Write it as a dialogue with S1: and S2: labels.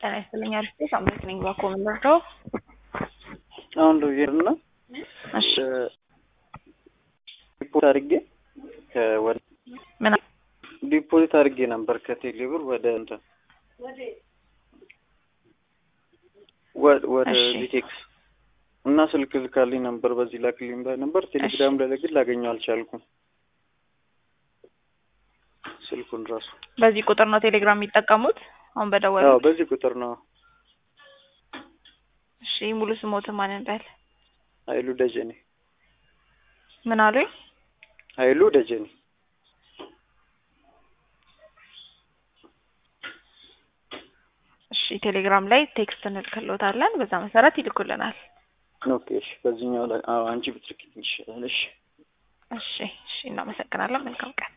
S1: ጤና ይስጥልኝ አሪፍ ነኝ። ሳምንት ነኝ ባኮ የምንወርደው
S2: አሁን ልሄድና
S1: እሺ
S2: ዲፖዚት አድርጌ ከወደ
S1: ምን
S2: ዲፖዚት አድርጌ ነበር ከቴሌ ብር ወደ እንትን ወ- ወደ
S1: እሺ።
S2: ቪቴክስ እና ስልክ ልካልኝ ነበር። በዚህ ላክልኝ ባይ ነበር። ቴሌግራም ላይ ግን ላገኘው አልቻልኩም። ስልኩን ራሱ
S1: በዚህ ቁጥር ነው ቴሌግራም የሚጠቀሙት? አሁን በደወሉ
S2: አዎ፣ በዚህ ቁጥር ነው።
S1: እሺ ሙሉ ስሞትን ማን እንዳል
S2: ኃይሉ ደጀኔ
S1: ምን አሉኝ?
S2: ኃይሉ ደጀኔ
S1: እሺ ቴሌግራም ላይ ቴክስት እንልክልዎታለን። በዛ መሰረት ይልኩልናል።
S2: ኦኬ። እሺ፣ በዚህኛው ላይ አዎ፣ አንቺ ብትልክልኝ ይሻላል። እሺ
S1: እሺ እሺ እናመሰግናለን። መልካም ቀን